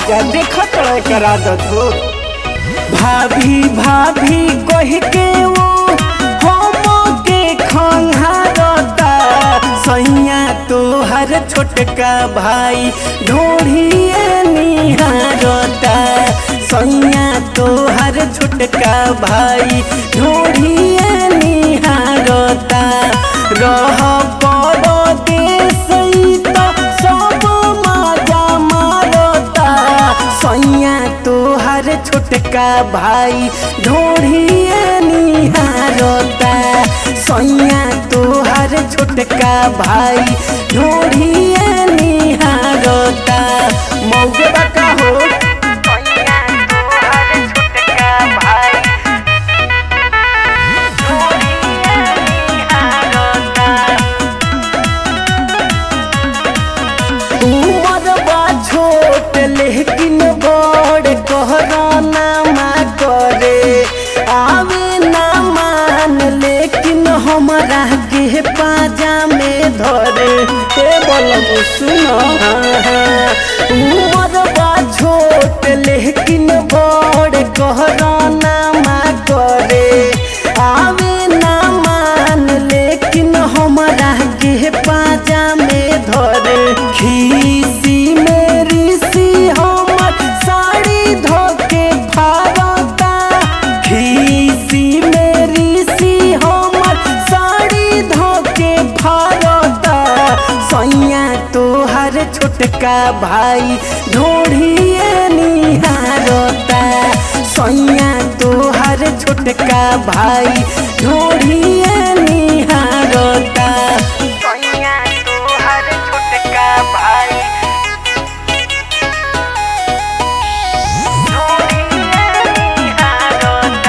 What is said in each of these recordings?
राजा देखत रहे करा दत हो भाभी भाभी कह के वो हम के खंघारता सैया तोहर छोटका भाई ढोढ़िए निहारता सैया तोहर छोटका भाई ढोढ़िए निहारता रह परदेस त सब मजा मारता सैया तोहर छोटका भाई ढोढ़िए निहारता सैया तोहर छोटका भाई ढोढ़िए निहारता मौगे बका हो सैया तोहर छोटका भाई ढोढ़िए निहारता उमर बा छोट लेकिन बड़ कहराना मा करे आवे ना मान लेकिन हमरा के पाजा में धरे हे बोलम सुनो उमर बा छोट लेकिन बड़ कहराना मा करे आवे ना मान लेकिन हमरा के पाजा में धरे खीसी मेरी सी हमर साड़ी धोके फारता खीसी मेरी सी हमर साड़ी धोके फारता सैया तोहर छोटका भाई ढोढ़िए निहारता सैया तोहर छोटका भाई ढोढ़िए निहारता सैया तोहर छोटका भाई ढोढ़िए निहारता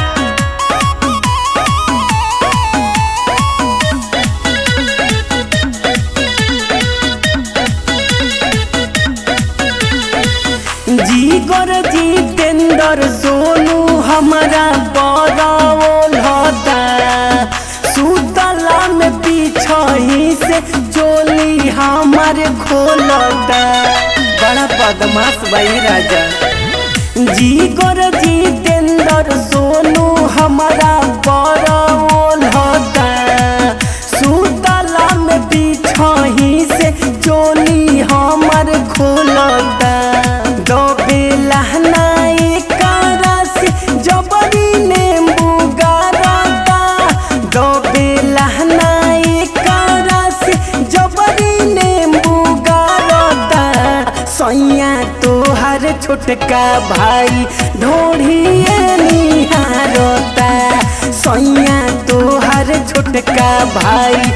जीगर जितेंद्र सोनू हमारा बड़ाओल होता सुतला में पीछही से चोली हमारे खोलता बड़ा बदमाश भाई राजा जीगर जितेंद्र सोनू हमारा बड़ाओल होता सुतला में पीछही से चोली हमार खोलता दो बेलहना एकरा से जबरी नींबू गारता दो बेलहना एकरा से जबरी नींबू गारता सैया तोहर छोटका भाई ढोढ़िए निहारता सैया तोहर छोटका भाई